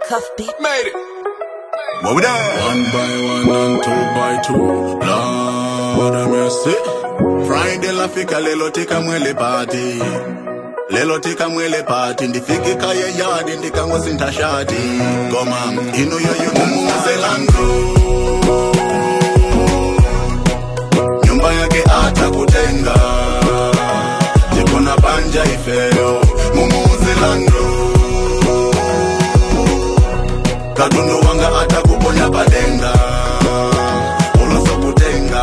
Cuff beat. Made it. What we done? One by one and two by two. Lord have mercy. Friday lafika lelo tika mwele party. Lelo tika mwele party ndifike kaya yadi ndikangosinta shati. Goma ino yo yo mumuze langu. Nyumba yake atakutenga. Jikona panja ifeo. Mumuze langu. katundu wanga atakuponya padenga ulosokutenga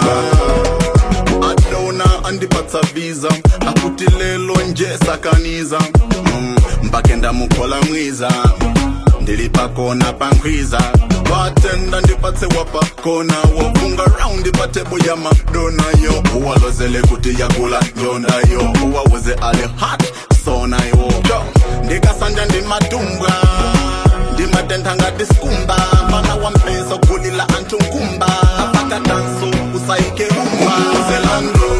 adona andipatsa visa akuti lelo nje sakaniza mm, mpake ndamukhola mwiza ndili pakona pankhwiza watenda ndipatse wapakona wofunga raundi patebo ya madonayo uwalozele kuti yakula njondayo uwawuze ale hat sonayo ndikasanja ndimadumbwa ndimatentha ngati sikumba mfana wa mpeso kulila anthu nkumba apaka danso usayike rumba zelando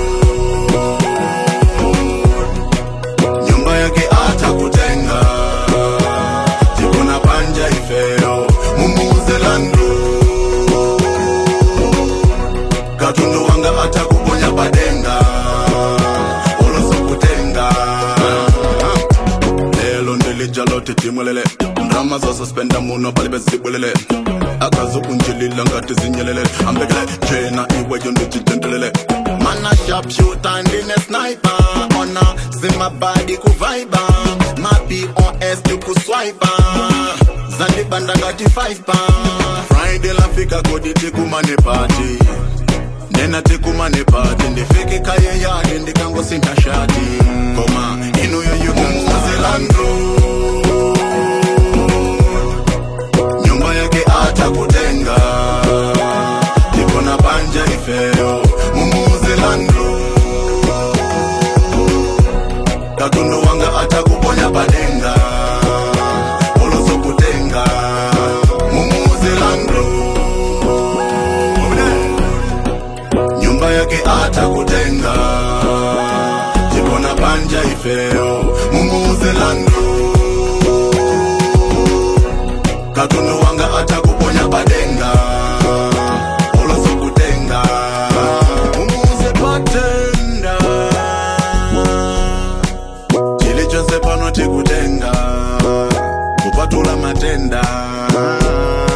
nyumba yake atakutenga tikona panja ifeo mumuzelando katundu wanga atakuponya padenga ulosokutenga lelo ndilijalote timulele ndrama zosuspenda muno pali bezibulele akazukunjilila ngati zinyelele ambekele jena iweyo ndijitentelele mana sharpshooter ndine sniper ona zimabadi kuvaiba mapos tikuswipa zandibanda ngati 5 pa friday lafika kodi tikumane pati nena tikumane pati ndifike kaye yadi ndikangosinta shati koma inuyo yukumuzelandu nyumba yake atakutenga tikona panja ifeo mumuzelandu katundu wanga atakuponya padenga ulosokutenga mumuzelandu nyumba yake atakutenga tikona panja ifeo mumuzelandu katundu wanga atakuponya padenga ulosokutenga umuze patenda chilichonse pano tikutenga kupatula matenda